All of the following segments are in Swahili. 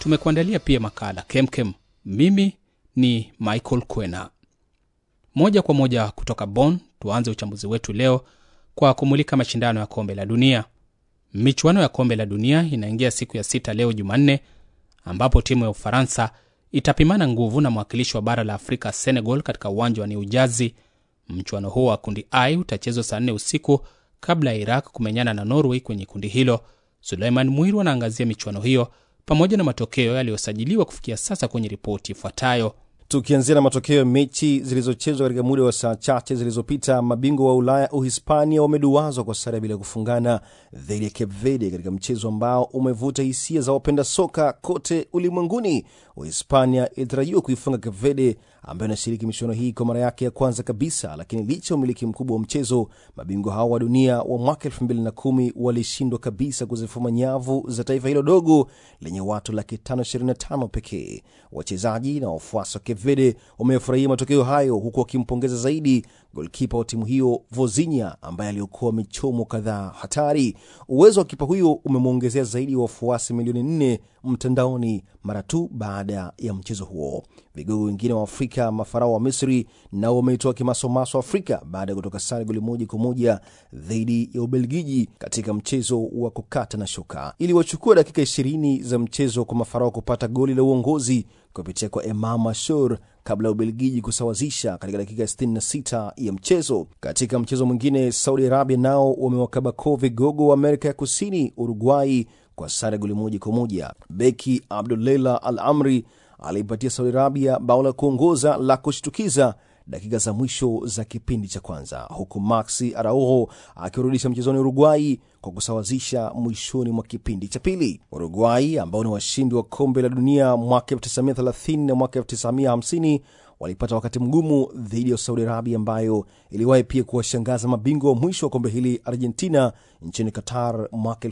tumekuandalia pia makala kemkem. Mimi ni Michael Kwena. Moja kwa moja kutoka Bonn, tuanze uchambuzi wetu leo kwa kumulika mashindano ya kombe la dunia. Michuano ya kombe la dunia inaingia siku ya sita leo Jumanne, ambapo timu ya Ufaransa itapimana nguvu na mwakilishi wa bara la Afrika Senegal katika uwanja wa New Jersey. Mchuano huo wa kundi I utachezwa saa nne usiku kabla ya Iraq kumenyana na Norway kwenye kundi hilo. Suleiman Mwiru anaangazia michuano hiyo pamoja na matokeo yaliyosajiliwa kufikia sasa kwenye ripoti ifuatayo. Tukianzia na matokeo ya mechi zilizochezwa katika muda wa saa chache zilizopita, mabingwa wa Ulaya Uhispania wameduazwa kwa sare bila kufungana dhidi ya Cape Verde katika mchezo ambao umevuta hisia za wapenda soka kote ulimwenguni. Uhispania ilitarajiwa kuifunga Cape Verde ambayo inashiriki michuano hii kwa mara yake ya kwanza kabisa, lakini licha ya umiliki mkubwa wa mchezo, mabingwa hao wa dunia wa mwaka elfu mbili na kumi walishindwa kabisa kuzifuma nyavu za taifa hilo dogo lenye watu laki tano ishirini na tano pekee. Wachezaji na wafuasi wa Cape Verde wamefurahia matokeo hayo, huku wakimpongeza zaidi golkipa wa timu hiyo Vozinha ambaye aliokoa michomo kadhaa hatari. Uwezo wa kipa huyo umemwongezea zaidi ya wafuasi milioni nne mtandaoni mara tu baada ya mchezo huo. Vigogo wengine wa Afrika, mafarao wa Misri, nao wameitoa kimasomaso Afrika baada ya kutoka sare goli moja kwa moja dhidi ya Ubelgiji katika mchezo wa kukata na shoka. Iliwachukua dakika ishirini za mchezo kwa mafarao kupata goli la uongozi kupitia kwa Emam Ashur kabla ya Ubelgiji kusawazisha katika dakika 66 ya mchezo. Katika mchezo mwingine, Saudi Arabia nao wamewakaba koo vigogo wa Amerika ya Kusini, Uruguai, kwa sare goli moja kwa moja. Beki Abdulela Al Amri aliipatia Saudi Arabia bao la kuongoza la kushtukiza dakika za mwisho za kipindi cha kwanza, huku Maxi Araujo akirudisha mchezoni Uruguai kwa kusawazisha mwishoni mwa kipindi cha pili. Uruguai ambao ni washindi wa kombe la dunia mwaka 1930 na mwaka 1950 walipata wakati mgumu dhidi ya Saudi Arabia ambayo iliwahi pia kuwashangaza mabingwa wa mwisho wa kombe hili Argentina nchini Qatar mwaka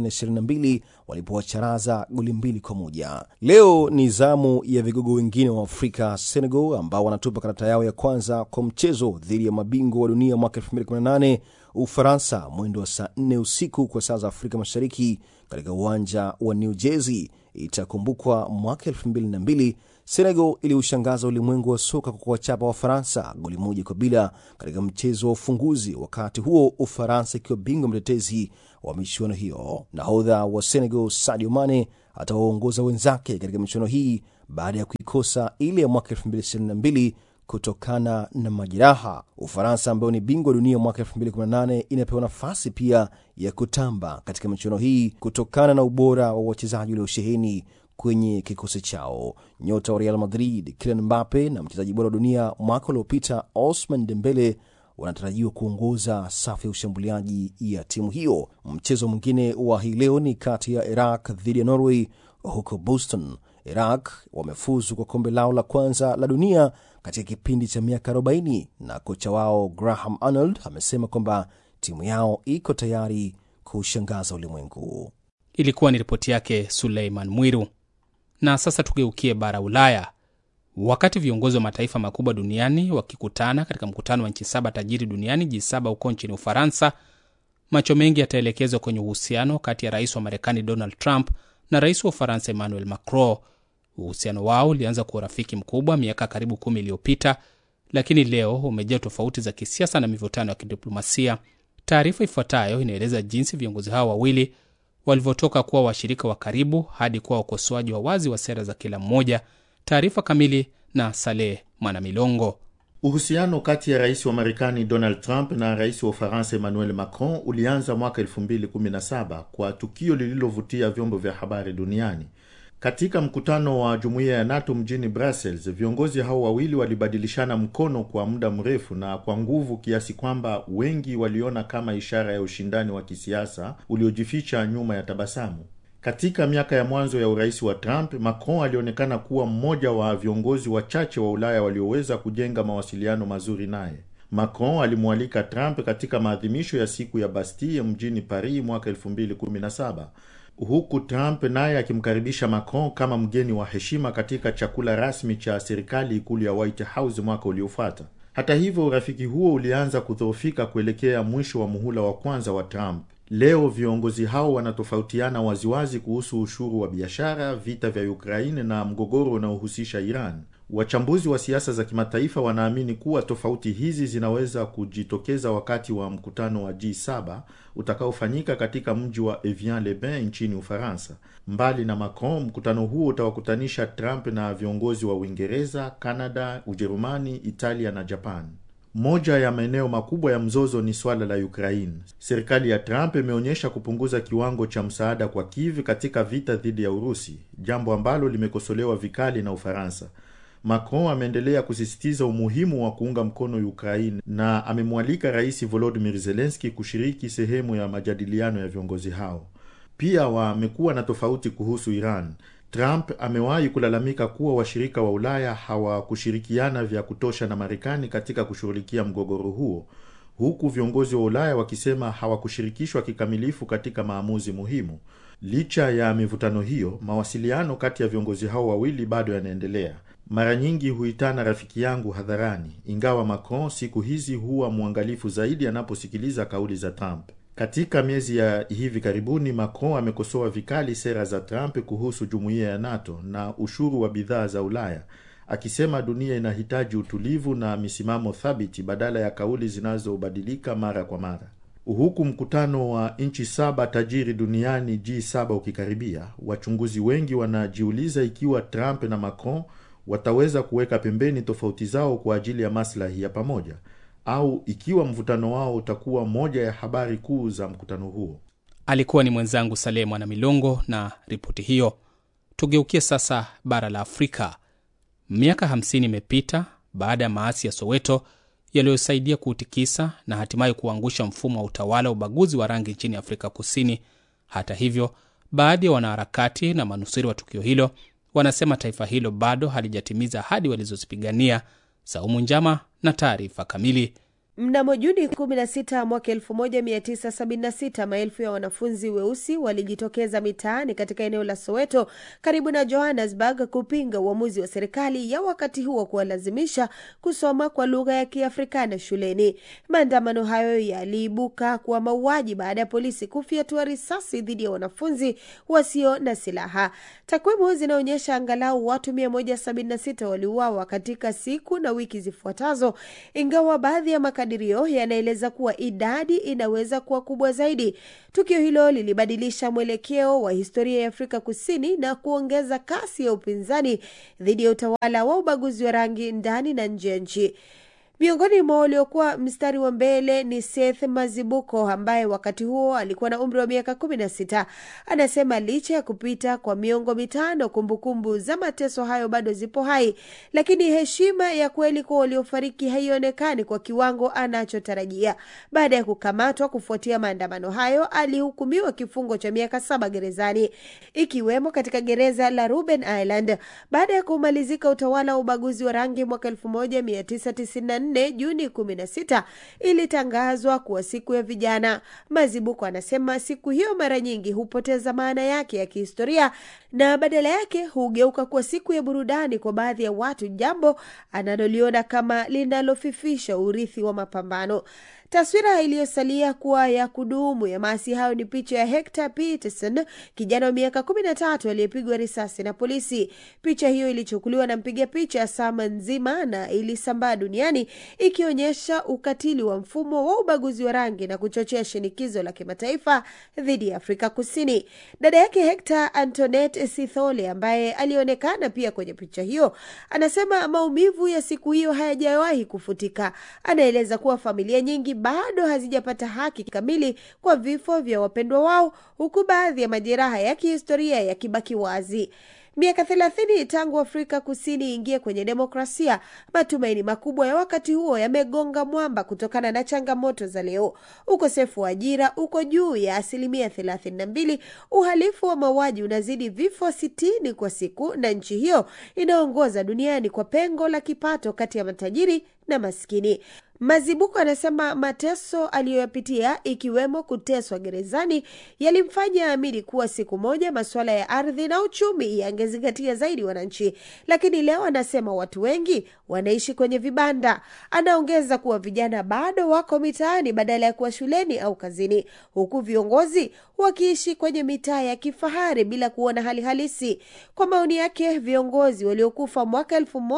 2022 walipowacharaza goli mbili kwa moja. Leo ni zamu ya vigogo wengine wa Afrika, Senegal, ambao wanatupa karata yao ya kwanza kwa mchezo dhidi ya mabingwa wa dunia mwaka 2018 Ufaransa, mwendo wa saa 4 usiku kwa saa za Afrika Mashariki katika uwanja wa New Jersey. Itakumbukwa mwaka 2002 Senegal iliushangaza ulimwengu wa soka kwa kuwachapa Wafaransa goli moja kwa bila katika mchezo wa ufunguzi, wakati huo Ufaransa ikiwa bingwa mtetezi wa michuano hiyo. Nahodha wa Senegal Sadio Mane atawaongoza wenzake katika michuano hii baada ya kuikosa ile ya mwaka 2022 kutokana na majeraha. Ufaransa ambayo ni bingwa dunia mwaka 2018 inapewa nafasi pia ya kutamba katika michuano hii kutokana na ubora wa wachezaji waliosheheni kwenye kikosi chao. Nyota wa Real Madrid Kylian Mbappe na mchezaji bora wa dunia mwaka uliopita Osman Dembele wanatarajiwa kuongoza safu ya ushambuliaji ya timu hiyo. Mchezo mwingine wa hii leo ni kati ya Iraq dhidi ya Norway huko Boston. Iraq wamefuzu kwa kombe lao la kwanza la dunia katika kipindi cha miaka 40 na kocha wao Graham Arnold amesema kwamba timu yao iko tayari kushangaza ulimwengu. Ilikuwa ni ripoti yake Suleiman Mwiru. Na sasa tugeukie bara Ulaya. Wakati viongozi wa mataifa makubwa duniani wakikutana katika mkutano wa nchi saba tajiri duniani G7 huko nchini Ufaransa, macho mengi yataelekezwa kwenye uhusiano kati ya rais wa Marekani Donald Trump na rais wa Ufaransa Emmanuel Macron. Uhusiano wao ulianza kwa urafiki mkubwa miaka karibu kumi iliyopita, lakini leo umejaa tofauti za kisiasa na mivutano ya kidiplomasia. Taarifa ifuatayo inaeleza jinsi viongozi hao wawili walivyotoka kuwa washirika wa karibu hadi kuwa wakosoaji wa wazi wa sera za kila mmoja. Taarifa kamili na Saleh Mwanamilongo. Uhusiano kati ya rais wa Marekani Donald Trump na rais wa Ufaransa Emmanuel Macron ulianza mwaka 2017 kwa tukio lililovutia vyombo vya habari duniani. Katika mkutano wa jumuiya ya NATO mjini Brussels, viongozi hao wawili walibadilishana mkono kwa muda mrefu na kwa nguvu kiasi kwamba wengi waliona kama ishara ya ushindani wa kisiasa uliojificha nyuma ya tabasamu. Katika miaka ya mwanzo ya urais wa Trump, Macron alionekana kuwa mmoja wa viongozi wachache wa Ulaya walioweza kujenga mawasiliano mazuri naye. Macron alimwalika Trump katika maadhimisho ya siku ya Bastille mjini Paris mwaka 2017 huku Trump naye akimkaribisha Macron kama mgeni wa heshima katika chakula rasmi cha serikali ikulu ya White House mwaka uliofuata. Hata hivyo, urafiki huo ulianza kudhoofika kuelekea mwisho wa muhula wa kwanza wa Trump. Leo viongozi hao wanatofautiana waziwazi kuhusu ushuru wa biashara, vita vya Ukraine na mgogoro unaohusisha Iran. Wachambuzi wa siasa za kimataifa wanaamini kuwa tofauti hizi zinaweza kujitokeza wakati wa mkutano wa G7 utakaofanyika katika mji wa Evian-le-Bain nchini Ufaransa. Mbali na Macron, mkutano huo utawakutanisha Trump na viongozi wa Uingereza, Canada, Ujerumani, Italia na Japan. Moja ya maeneo makubwa ya mzozo ni swala la Ukraine. Serikali ya Trump imeonyesha kupunguza kiwango cha msaada kwa Kiev katika vita dhidi ya Urusi, jambo ambalo limekosolewa vikali na Ufaransa. Macron ameendelea kusisitiza umuhimu wa kuunga mkono Ukraine na amemwalika Rais Volodymyr Zelensky kushiriki sehemu ya majadiliano ya viongozi hao. Pia wamekuwa na tofauti kuhusu Iran. Trump amewahi kulalamika kuwa washirika wa Ulaya hawakushirikiana vya kutosha na Marekani katika kushughulikia mgogoro huo, huku viongozi wa Ulaya wakisema hawakushirikishwa kikamilifu katika maamuzi muhimu. Licha ya mivutano hiyo, mawasiliano kati ya viongozi hao wawili bado yanaendelea. Mara nyingi huitana rafiki yangu hadharani, ingawa Macron siku hizi huwa mwangalifu zaidi anaposikiliza kauli za Trump. Katika miezi ya hivi karibuni, Macron amekosoa vikali sera za Trump kuhusu jumuiya ya NATO na ushuru wa bidhaa za Ulaya, akisema dunia inahitaji utulivu na misimamo thabiti badala ya kauli zinazobadilika mara kwa mara. Huku mkutano wa nchi saba tajiri duniani G7 ukikaribia, wachunguzi wengi wanajiuliza ikiwa Trump na Macron wataweza kuweka pembeni tofauti zao kwa ajili ya maslahi ya pamoja au ikiwa mvutano wao utakuwa moja ya habari kuu za mkutano huo. Alikuwa ni mwenzangu Saleh Mwana Milongo na ripoti hiyo. Tugeukie sasa bara la Afrika. Miaka 50 imepita baada ya maasi ya Soweto yaliyosaidia kuutikisa na hatimaye kuangusha mfumo wa utawala wa ubaguzi wa rangi nchini Afrika Kusini. Hata hivyo, baadhi ya wanaharakati na manusuri wa tukio hilo wanasema taifa hilo bado halijatimiza ahadi walizozipigania. Saumu Njama na taarifa kamili. Mnamo Juni 16 mwaka 1976 maelfu ya wanafunzi weusi walijitokeza mitaani katika eneo la Soweto karibu na Johannesburg kupinga uamuzi wa serikali ya wakati huo kuwalazimisha kusoma kwa lugha ya Kiafrikana shuleni. Maandamano hayo yaliibuka kuwa mauaji baada ya polisi kufyatua risasi dhidi ya wanafunzi wasio na silaha. Takwimu zinaonyesha angalau watu 176 waliuawa katika siku na wiki zifuatazo, ingawa baadhi ya makadirio yanaeleza kuwa idadi inaweza kuwa kubwa zaidi. Tukio hilo lilibadilisha mwelekeo wa historia ya Afrika Kusini na kuongeza kasi ya upinzani dhidi ya utawala wa ubaguzi wa rangi ndani na nje ya nchi. Miongoni mwa waliokuwa mstari wa mbele ni Seth Mazibuko ambaye wakati huo alikuwa na umri wa miaka kumi na sita. Anasema licha ya kupita kwa miongo mitano, kumbukumbu za mateso hayo bado zipo hai, lakini heshima ya kweli kwa waliofariki haionekani kwa kiwango anachotarajia. Baada ya kukamatwa kufuatia maandamano hayo, alihukumiwa kifungo cha miaka saba gerezani, ikiwemo katika gereza la Robben Island baada ya kumalizika utawala wa ubaguzi wa rangi mwaka 1994 Juni 16 ilitangazwa kuwa siku ya vijana. Mazibuko anasema siku hiyo mara nyingi hupoteza maana yake ya kihistoria na badala yake hugeuka kuwa siku ya burudani kwa baadhi ya watu, jambo analoliona kama linalofifisha urithi wa mapambano. Taswira iliyosalia kuwa ya kudumu ya maasi hayo ni picha ya Hector Peterson, kijana wa miaka kumi na tatu aliyepigwa risasi na polisi. Picha hiyo ilichukuliwa na mpiga picha Sama Nzima na ilisambaa duniani ikionyesha ukatili wa mfumo wa ubaguzi wa rangi na kuchochea shinikizo la kimataifa dhidi ya Afrika Kusini. Dada yake Hector, Antoinette Sithole, ambaye alionekana pia kwenye picha hiyo, anasema maumivu ya siku hiyo hayajawahi kufutika. Anaeleza kuwa familia nyingi bado hazijapata haki kamili kwa vifo vya wapendwa wao, huku baadhi ya majeraha ya kihistoria yakibaki wazi. Miaka thelathini tangu Afrika Kusini ingie kwenye demokrasia, matumaini makubwa ya wakati huo yamegonga mwamba kutokana na changamoto za leo. Ukosefu wa ajira uko juu ya asilimia thelathini na mbili, uhalifu wa mauaji unazidi vifo sitini kwa siku, na nchi hiyo inaongoza duniani kwa pengo la kipato kati ya matajiri na maskini. Mazibuko anasema mateso aliyoyapitia ikiwemo kuteswa gerezani yalimfanya aamini kuwa siku moja masuala ya ardhi na uchumi yangezingatia zaidi wananchi, lakini leo anasema watu wengi wanaishi kwenye vibanda. Anaongeza kuwa vijana bado wako mitaani badala ya kuwa shuleni au kazini, huku viongozi wakiishi kwenye mitaa ya kifahari bila kuona hali halisi. Kwa maoni yake, viongozi waliokufa mwaka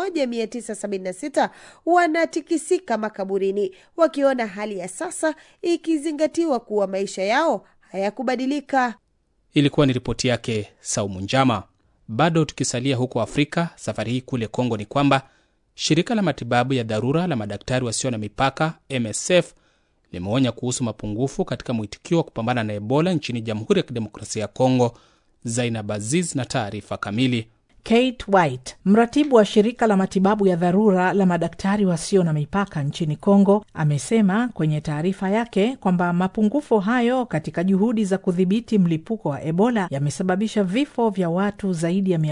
1976 wanatikisika makaburini wakiona hali ya sasa, ikizingatiwa kuwa maisha yao hayakubadilika. Ilikuwa ni ripoti yake Saumu Njama. Bado tukisalia huko Afrika, safari hii kule Kongo ni kwamba shirika la matibabu ya dharura la madaktari wasio na mipaka MSF limeonya kuhusu mapungufu katika mwitikio wa kupambana na Ebola nchini Jamhuri ya Kidemokrasia ya Kongo. Zainab Aziz na taarifa kamili. Kate White, mratibu wa shirika la matibabu ya dharura la madaktari wasio na mipaka nchini Kongo, amesema kwenye taarifa yake kwamba mapungufu hayo katika juhudi za kudhibiti mlipuko wa Ebola yamesababisha vifo vya watu zaidi ya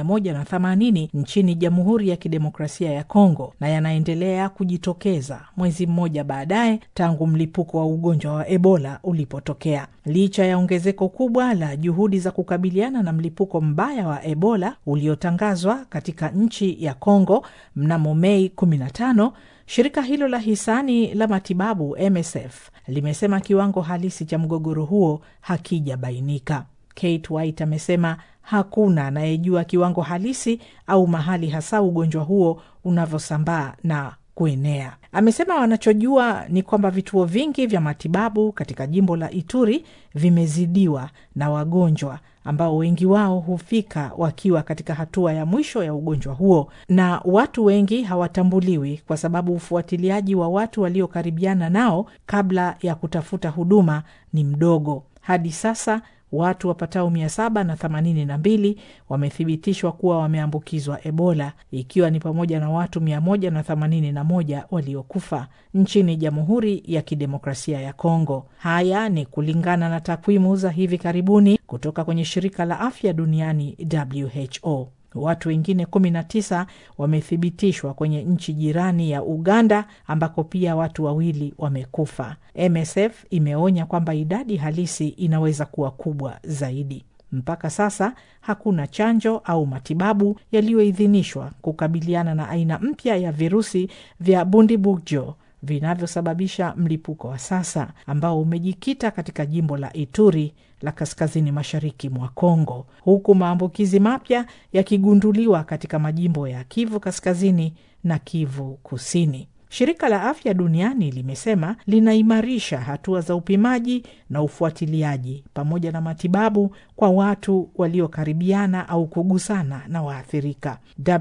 180 nchini Jamhuri ya Kidemokrasia ya Kongo na yanaendelea kujitokeza mwezi mmoja baadaye tangu mlipuko wa ugonjwa wa Ebola ulipotokea. Licha ya ongezeko kubwa la juhudi za kukabiliana na mlipuko mbaya wa Ebola uliotangazwa katika nchi ya Kongo mnamo Mei 15, shirika hilo la hisani la matibabu MSF limesema kiwango halisi cha mgogoro huo hakijabainika. Kate White amesema hakuna anayejua kiwango halisi au mahali hasa ugonjwa huo unavyosambaa na kuenea. Amesema wanachojua ni kwamba vituo vingi vya matibabu katika jimbo la Ituri vimezidiwa na wagonjwa ambao wengi wao hufika wakiwa katika hatua ya mwisho ya ugonjwa huo, na watu wengi hawatambuliwi kwa sababu ufuatiliaji wa watu waliokaribiana nao kabla ya kutafuta huduma ni mdogo. Hadi sasa watu wapatao mia saba na themanini na mbili wamethibitishwa kuwa wameambukizwa Ebola, ikiwa ni pamoja na watu mia moja na themanini na moja waliokufa nchini Jamhuri ya Kidemokrasia ya Kongo. Haya ni kulingana na takwimu za hivi karibuni kutoka kwenye shirika la afya duniani WHO. Watu wengine 19 wamethibitishwa kwenye nchi jirani ya Uganda ambako pia watu wawili wamekufa. MSF imeonya kwamba idadi halisi inaweza kuwa kubwa zaidi. Mpaka sasa hakuna chanjo au matibabu yaliyoidhinishwa kukabiliana na aina mpya ya virusi vya Bundibugyo vinavyosababisha mlipuko wa sasa ambao umejikita katika jimbo la Ituri la kaskazini mashariki mwa Kongo, huku maambukizi mapya yakigunduliwa katika majimbo ya Kivu kaskazini na Kivu kusini. Shirika la Afya Duniani limesema linaimarisha hatua za upimaji na ufuatiliaji pamoja na matibabu kwa watu waliokaribiana au kugusana na waathirika.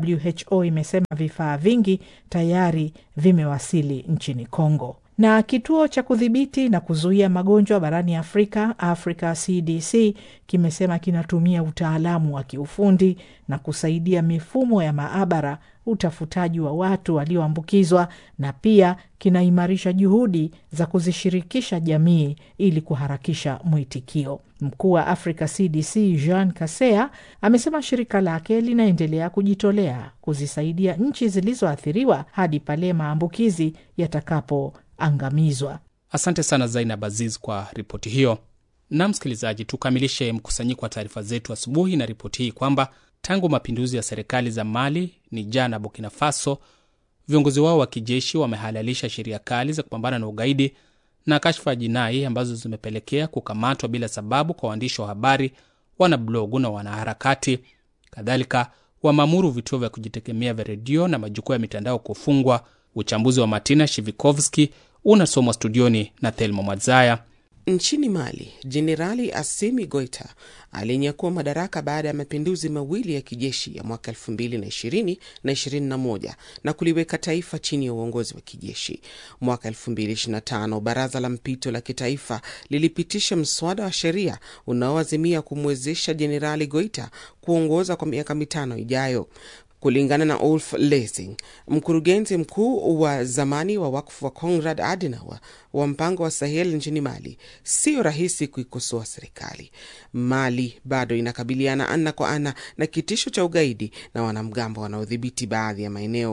WHO imesema vifaa vingi tayari vimewasili nchini Kongo na kituo cha kudhibiti na kuzuia magonjwa barani Afrika, Africa CDC, kimesema kinatumia utaalamu wa kiufundi na kusaidia mifumo ya maabara utafutaji wa watu walioambukizwa na pia kinaimarisha juhudi za kuzishirikisha jamii ili kuharakisha mwitikio. Mkuu wa Africa CDC Jean Kasea amesema shirika lake linaendelea kujitolea kuzisaidia nchi zilizoathiriwa hadi pale maambukizi yatakapoangamizwa. Asante sana Zainab Aziz kwa ripoti hiyo. Na msikilizaji, tukamilishe mkusanyiko wa taarifa zetu asubuhi na ripoti hii kwamba tangu mapinduzi ya serikali za Mali, Niger na Burkina Faso, viongozi wao wa kijeshi wamehalalisha sheria kali za kupambana na ugaidi na kashfa ya jinai ambazo zimepelekea kukamatwa bila sababu kwa waandishi wa habari, wanablogu na wanaharakati. Kadhalika wameamuru vituo vya kujitegemea vya redio na majukwaa ya mitandao kufungwa. Uchambuzi wa Martina Shivikovski unasomwa studioni na Thelma Mwadzaya. Nchini Mali, Jenerali Assimi Goita aliyenyakua madaraka baada ya mapinduzi mawili ya kijeshi ya mwaka 2020 na 21 na kuliweka taifa chini ya uongozi wa kijeshi. Mwaka 2025 baraza la mpito la kitaifa lilipitisha mswada wa sheria unaoazimia kumwezesha Jenerali Goita kuongoza kwa miaka mitano ijayo. Kulingana na Ulf Lessing, mkurugenzi mkuu wa zamani wa wakfu wa Konrad Adenauer wa mpango wa Sahel nchini Mali, siyo rahisi kuikosoa serikali. Mali bado inakabiliana ana kwa ana na kitisho cha ugaidi na wanamgambo wanaodhibiti baadhi ya maeneo.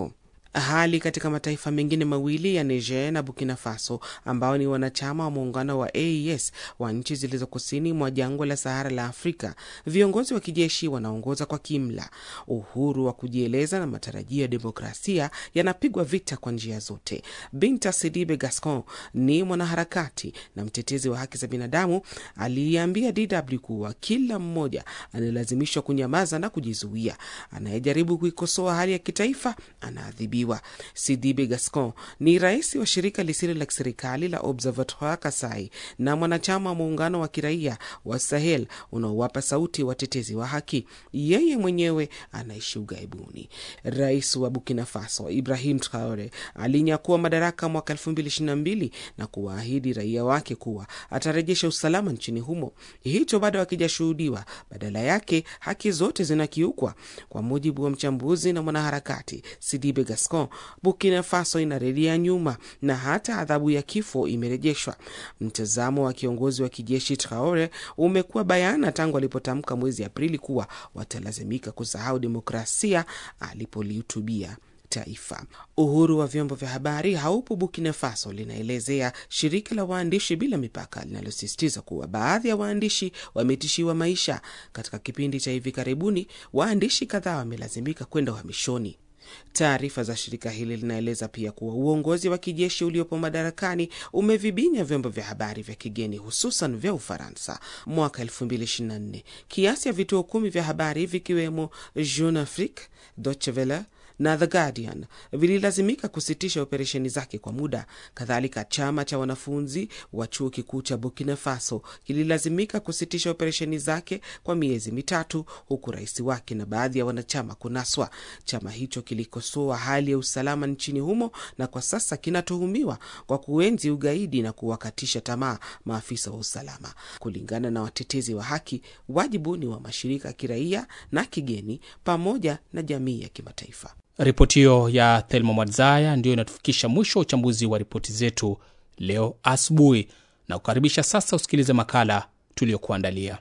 Hali katika mataifa mengine mawili ya Niger na Burkina Faso ambao ni wanachama wa muungano wa AES wa nchi zilizo kusini mwa jangwa la Sahara la Afrika, viongozi wa kijeshi wanaongoza kwa kimla. Uhuru wa kujieleza na matarajio ya demokrasia yanapigwa vita kwa njia zote. Binta Sidibe Gascon ni mwanaharakati na mtetezi wa haki za binadamu, aliiambia DW kuwa kila mmoja analazimishwa kunyamaza na kujizuia. Anayejaribu kuikosoa hali ya kitaifa anaadhibiwa. Sidibe Gascon ni rais wa shirika lisilo la kiserikali la Observatoire Kasai na mwanachama wa muungano wa kiraia wa Sahel unaowapa sauti watetezi wa haki. Yeye mwenyewe anaishi ughaibuni. Rais wa Burkina Faso Ibrahim Traore alinyakua madaraka mwaka 2022 na kuwaahidi raia wake kuwa atarejesha usalama nchini humo. Hicho bado hakijashuhudiwa. Badala yake haki zote zinakiukwa. Kwa mujibu wa mchambuzi na mwanaharakati Sidibe Gascon, Burkina Faso inarejea nyuma na hata adhabu ya kifo imerejeshwa. Mtazamo wa kiongozi wa kijeshi Traore umekuwa bayana tangu alipotamka mwezi Aprili kuwa watalazimika kusahau demokrasia alipolihutubia taifa. Uhuru wa vyombo vya habari haupo Burkina Faso, linaelezea shirika la waandishi bila mipaka linalosisitiza kuwa baadhi ya waandishi wametishiwa maisha. Katika kipindi cha hivi karibuni, waandishi kadhaa wamelazimika kwenda uhamishoni. Taarifa za shirika hili linaeleza pia kuwa uongozi wa kijeshi uliopo madarakani umevibinya vyombo vya habari vya kigeni hususan vya Ufaransa. Mwaka 2024 kiasi ya vituo kumi vya habari vikiwemo Jeune Afrique, Deutsche Welle na The Guardian vililazimika kusitisha operesheni zake kwa muda. Kadhalika, chama cha wanafunzi wa chuo kikuu cha Burkina Faso kililazimika kusitisha operesheni zake kwa miezi mitatu, huku rais wake na baadhi ya wanachama kunaswa. Chama hicho kilikosoa hali ya usalama nchini humo na kwa sasa kinatuhumiwa kwa kuenzi ugaidi na kuwakatisha tamaa maafisa wa usalama. Kulingana na watetezi wa haki, wajibu ni wa mashirika ya kiraia na kigeni pamoja na jamii ya kimataifa. Ripoti hiyo ya Thelma Mwadzaya ndiyo inatufikisha mwisho wa uchambuzi wa ripoti zetu leo asubuhi, na kukaribisha sasa usikilize makala tuliyokuandalia.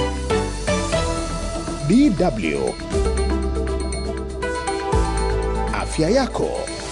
DW Afya yako.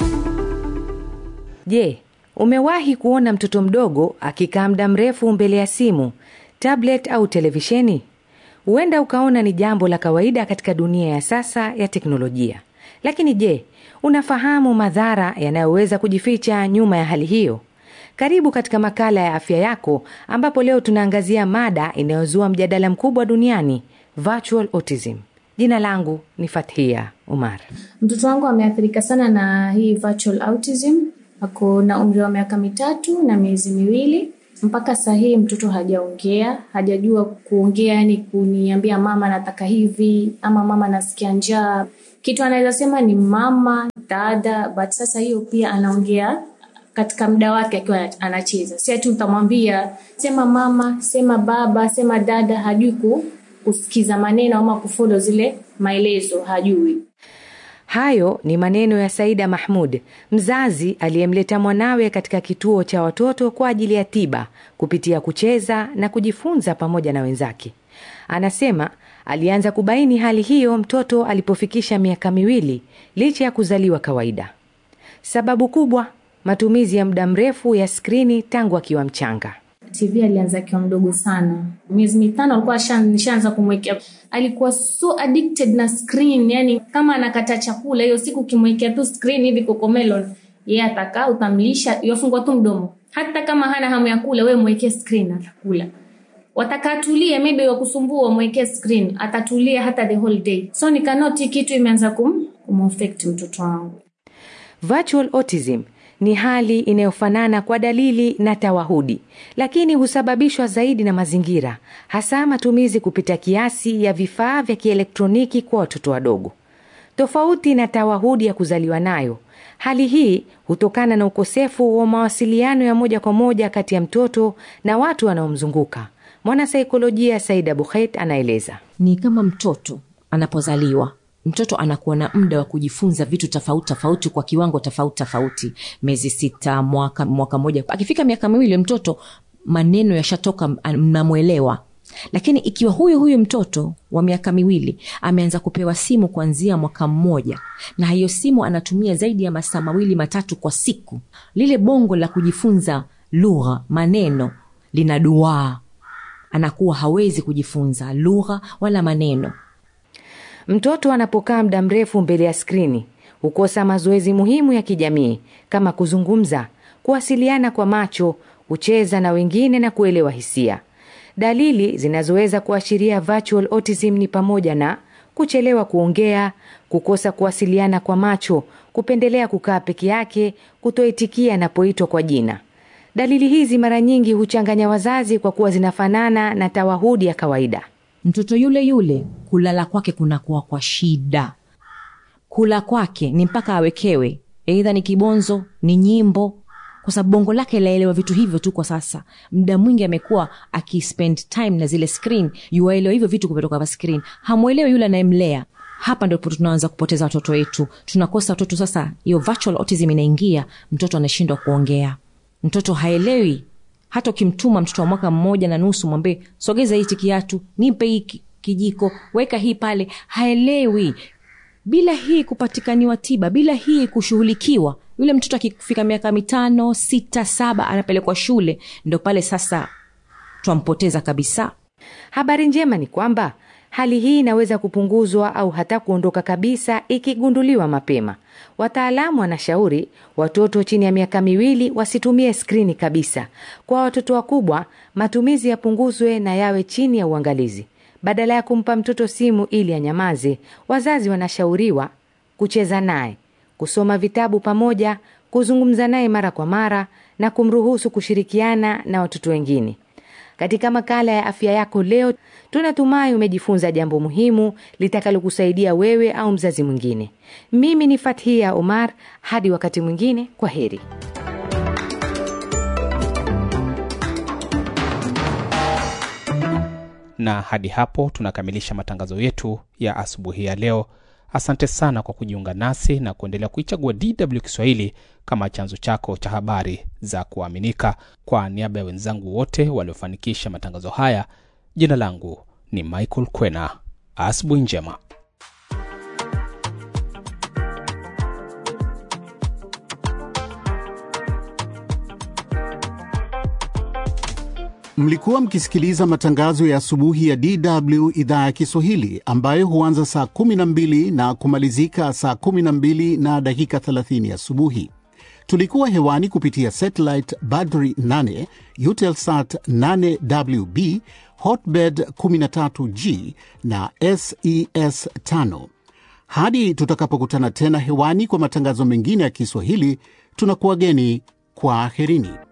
Je, umewahi kuona mtoto mdogo akikaa muda mrefu mbele ya simu, tablet au televisheni? Huenda ukaona ni jambo la kawaida katika dunia ya sasa ya teknolojia. Lakini je, unafahamu madhara yanayoweza kujificha nyuma ya hali hiyo? Karibu katika makala ya afya yako, ambapo leo tunaangazia mada inayozua mjadala mkubwa duniani, virtual autism. Jina langu ni Fathia Umar. Mtoto wangu ameathirika sana na hii virtual autism. Ako na umri wa miaka mitatu na miezi miwili. Mpaka saa hii mtoto hajaongea, hajajua kuongea, yani kuniambia mama nataka hivi ama mama nasikia njaa. Kitu anaweza sema ni mama, dada, but sasa hiyo pia anaongea katika muda wake akiwa anacheza. Si ati utamwambia sema mama, sema baba, sema dada, hajui ku, kusikiza maneno ama kufollow zile maelezo, hajui. Hayo ni maneno ya Saida Mahmud, mzazi aliyemleta mwanawe katika kituo cha watoto kwa ajili ya tiba kupitia kucheza na kujifunza pamoja na wenzake. Anasema alianza kubaini hali hiyo mtoto alipofikisha miaka miwili licha ya kuzaliwa kawaida. Sababu kubwa, matumizi ya muda mrefu ya skrini tangu akiwa mchanga. TV alianza akiwa mdogo sana, miezi mitano alikuwa nishaanza kumwekea. Alikuwa so addicted na screen, yani kama anakata chakula hiyo siku, ukimwekea tu screen hivi kokomelon, yeye atakaa, utamlisha, yafungwa tu mdomo. Hata kama hana hamu ya kula, wewe mwekee screen, atakula. Watakatulia, maybe wakusumbua, mwekee screen, atatulia hata the whole day. So nikanoti kitu imeanza kum, kumaffect mtoto wangu. Virtual autism ni hali inayofanana kwa dalili na tawahudi, lakini husababishwa zaidi na mazingira, hasa matumizi kupita kiasi ya vifaa vya kielektroniki kwa watoto wadogo. Tofauti na tawahudi ya kuzaliwa nayo, hali hii hutokana na ukosefu wa mawasiliano ya moja kwa moja kati ya mtoto na watu wanaomzunguka. Mwanasaikolojia Saida Bukheit anaeleza. Ni kama mtoto anapozaliwa mtoto anakuwa na muda wa kujifunza vitu tofauti tofauti kwa kiwango tofauti tofauti, miezi sita, mwaka mwaka mmoja. Akifika miaka miwili, mtoto maneno yashatoka, mnamwelewa lakini ikiwa huyu huyu mtoto wa miaka miwili ameanza kupewa simu kuanzia mwaka mmoja na hiyo simu anatumia zaidi ya masaa mawili matatu kwa siku lile bongo la kujifunza lugha maneno lina duaa anakuwa hawezi kujifunza lugha wala maneno Mtoto anapokaa muda mrefu mbele ya skrini hukosa mazoezi muhimu ya kijamii kama kuzungumza, kuwasiliana kwa macho, kucheza na wengine na kuelewa hisia. Dalili zinazoweza kuashiria virtual autism ni pamoja na kuchelewa kuongea, kukosa kuwasiliana kwa macho, kupendelea kukaa peke yake, kutoitikia anapoitwa kwa jina. Dalili hizi mara nyingi huchanganya wazazi kwa kuwa zinafanana na tawahudi ya kawaida. mtoto yule yule kulala kwake kunakuwa kwa shida kula kwake ni mpaka awekewe eidha ni kibonzo ni nyimbo kwa sababu bongo lake laelewa vitu hivyo tu kwa sasa muda mwingi amekuwa akispend time na zile screen yuwaelewa hivyo vitu kutoka kwa screen hamwelewi yule anayemlea hapa ndipo tunaanza kupoteza watoto wetu tunakosa watoto sasa hiyo virtual autism inaingia mtoto anashindwa kuongea mtoto haelewi hata ukimtuma mtoto wa mwaka mmoja na nusu mwambie sogeza hichi kiatu nipe hii ki- kijiko weka hii pale haelewi bila hii kupatikaniwa tiba bila hii kushughulikiwa yule mtoto akifika miaka mitano sita saba anapelekwa shule ndo pale sasa twampoteza kabisa Habari njema ni kwamba hali hii inaweza kupunguzwa au hata kuondoka kabisa ikigunduliwa mapema. Wataalamu wanashauri watoto chini ya miaka miwili wasitumie skrini kabisa. Kwa watoto wakubwa, matumizi yapunguzwe na yawe chini ya uangalizi. Badala ya kumpa mtoto simu ili anyamaze, wazazi wanashauriwa kucheza naye, kusoma vitabu pamoja, kuzungumza naye mara kwa mara na kumruhusu kushirikiana na watoto wengine. Katika makala ya afya yako leo, tunatumai umejifunza jambo muhimu litakalokusaidia wewe au mzazi mwingine. Mimi ni Fathia Omar, hadi wakati mwingine, kwa heri. na hadi hapo tunakamilisha matangazo yetu ya asubuhi ya leo asante sana kwa kujiunga nasi na kuendelea kuichagua dw kiswahili kama chanzo chako cha habari za kuaminika kwa niaba ya wenzangu wote waliofanikisha matangazo haya jina langu ni michael kwena asubuhi njema Mlikuwa mkisikiliza matangazo ya asubuhi ya DW idhaa ya Kiswahili ambayo huanza saa 12 na kumalizika saa 12 na dakika 30 asubuhi. Tulikuwa hewani kupitia satellite Badri 8, Eutelsat 8WB, Hotbird 13G na SES 5. Hadi tutakapokutana tena hewani kwa matangazo mengine ya Kiswahili, tunakuwageni kwa aherini.